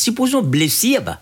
सिपोजो ब्लेसिए बा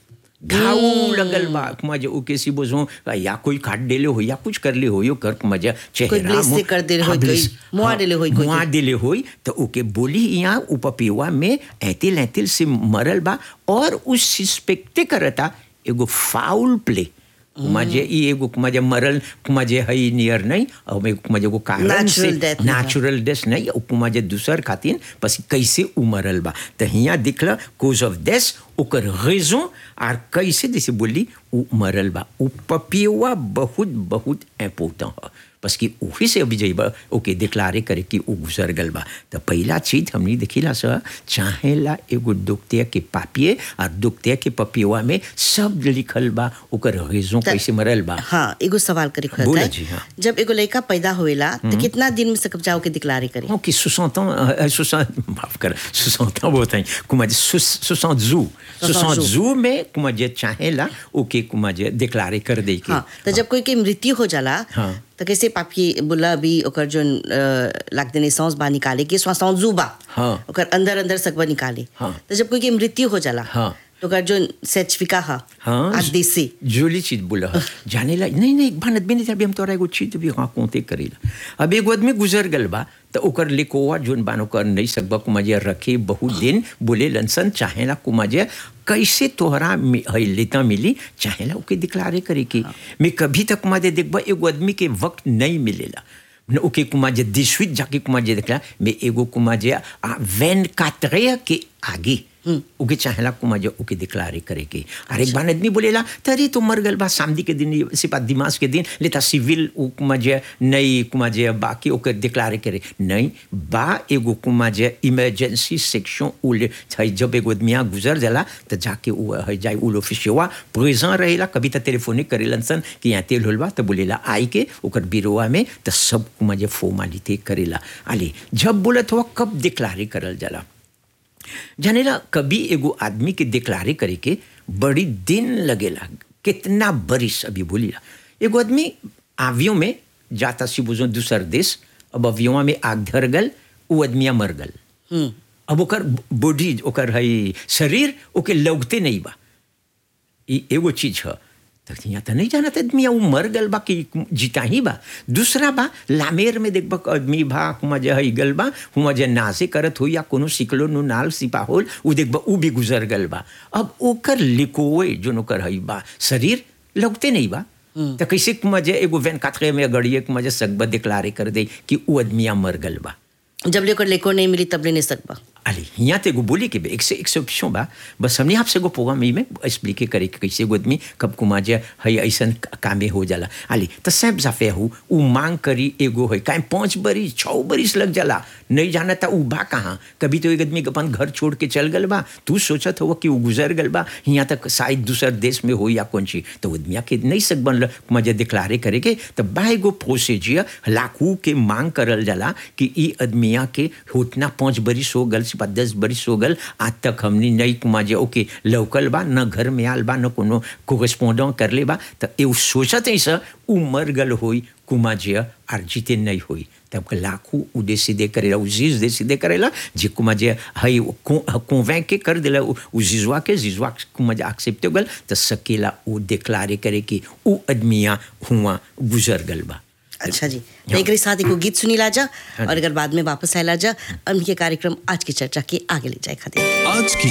घाव लगल बा मजे ओके सी बोझो या कोई काट देले हो या कुछ कर ले हो यो कर मजे चेहरा ब्लेस से मुंह- कर देले हाँ, होई, कोई ब्लेस, मुआ हाँ, देले होई कोई मुआ के। दिले होई तो ओके बोली यहाँ उपपिवा में ऐतिल ऐतिल से मरल बा और उस सस्पेक्टे करता एगो फाउल प्ले मजे ई एगो मजे मरल मजे हई नियर नहीं और में मजे को कारण से Natural death नहीं बा। नेचुरल डेथ नहीं उपमा जे दूसर खातिर बस कैसे उमरल बा तो हिया दिखला कोज ऑफ डेथ ओकर रेजों और कैसे जैसे बोली उ मरल बा उ पपियुआ बहुत बहुत इम्पोर्टेंट है बस कि वही से अभी जइबा ओके डिक्लारे करे कि उ गुजर गल बा तो पहला चीज हमनी देखिला सर चाहेला एगो दुखते के पापिए और दुखते के पपियुआ में सब लिखल बा ओकर रेजों त- कैसे मरल बा हाँ एगो सवाल करे खुद बोला जी, हाँ। जब एगो लड़का पैदा होएला तो कितना दिन में सकब जाओ के दिक्लारे करे Non, qui 60 ans, euh, 60, माफ कर 60 ans बहुत हैं कुमा जे 60 जू 60 जू। जू में कुमा जे चाहे ला ओके कुमा जे डिक्लारे कर दे के हाँ तो जब कोई के मृत्यु हो जाला हाँ। तो कैसे पापी बोला अभी ओकर जो लाग देने सांस बा निकाले के सांस बा हाँ। ओकर अंदर अंदर सकबा निकाले हाँ। तो जब कोई के मृत्यु हो जाला हाँ। तो ओकर जो सर्टिफिका हा हाँ आदेश से जोली चीज बोला है। जाने ला नहीं नहीं एक बार आदमी ने अभी हम तोरा एगो चीज भी हाँ कोते करेला अब एगो आदमी गुजर गल बा तो ओकर लिकोवा जोन बानो कर नहीं सकबा कुमाजे रखे बहुत दिन बोले लनसन चाहेला कुमाजे कैसे तोहरा मि- हई लेता मिली चाहेला ओके दिक्लारे करे की मैं कभी तक कुमाजे देखबा एगो आदमी के वक्त नहीं मिलेला न ओके कुमाजे दिशवित जाके कुमाजे देखला मैं एगो कुमाजे आ वैन कातरे के आगे ओके चाहेला कुमाजे ओके दिक्लारे करे के अरे एक बार आदमी बोलेला तरी तो मर गल बा सामदी के दिन सिपा दिमाग के दिन लेता सिविल उ कुमाजे नहीं कुमाजे बाकी ओके दिक्लारे करे नहीं बा एगो कुमाजे इमरजेंसी सेक्शन उले छै जब एगो आदमी यहाँ गुजर जाला तो जाके उ है जाए उल ऑफिसवा प्रेजेंट रहेला कभी तो टेलीफोनिक करेलन सन कि यहाँ तेल होल बा तो बोलेला आई के ओकर बिरोवा में तो सब कुमाजे फॉर्मालिटी करेला आले जब बोलत हुआ कब दिक्लारे करल जाला जानेला कभी एगो आदमी के डिक्लारे करे के बड़ी दिन लगेला कितना बरिस अभी बोलिला एगो आदमी आवियों में जाता सी बुझो दूसर देश अब अवियों में आग धर गल वो आदमिया मर गल अब ओकर बॉडी ओकर हई शरीर ओके लगते नहीं बा ई एगो चीज है तो यहाँ तो नहीं जाना आदमी वो मर गल बा कि जीता ही बा दूसरा बा लामेर में देखबा कि आदमी बा हुआ जे हई गल बा हुआ जे नासे करत हो या कोनो सिकलो नु नाल सिपा होल उ देखबा उ भी गुजर गल बा अब ओकर लिकोए जो ओकर हई बा शरीर लगते नहीं बा तो कैसे कुमा जे एगो वैन कातरे में गड़िए कुमा जे सकबा डिक्लारे कर दे कि उ आदमिया मर गल बा जब ले ओकर लेको नहीं मिली तब ले नहीं सकबा Allez, यहाँ ते एगो बोली के एक से एक्सेप्शन बा बस हमने आपसे एगो प्रोग्राम में एक्सप्लिके करे कि कैसे एगो आदमी कब कुमाजे हई ऐसन कामे हो जाला आली तो सब जाफे हो उ मांग करी एगो है काहे पाँच बरिस छः बरिस लग जाला नहीं जाना था उ बा कहाँ कभी तो एक आदमी अपन घर छोड़ के चल गल बा तू सोचत हो कि उ गुजर गल बा यहाँ तक शायद दूसर देश में हो या कौन चीज तो आदमिया के नहीं सक बनल कुमाजे डिक्लारे करे के तो बा एगो प्रोसीजियर लाखों के मांग करल जाला कि ई आदमिया के होतना पाँच बरिस हो गल सिपा दस बरिस हो गल आज तक हमने नहीं कुमाजे ओके लौकल बा न घर में आल बा न कोनो कोरेस्पोंडेंट कर ले बा तो एउ सोचत है सर उ मर गल होई कुमाजे आर जीते नहीं होई तब के लाखों उ décider करेला उ जीज décider करेला जे कुमाजे हई convaincre के कर देला उ उ जीजवा के जीजवा कुमाजे एक्सेप्ट गल तो सकेला उ डिक्लारे करे कि उ आदमिया हुआ गुजर गल बा अच्छा जी तो एक साथ एगो गीत सुनी लाजा और अगर बाद में वापस आए लाजा हम के कार्यक्रम आज की चर्चा के आगे ले जाए खातिर आज की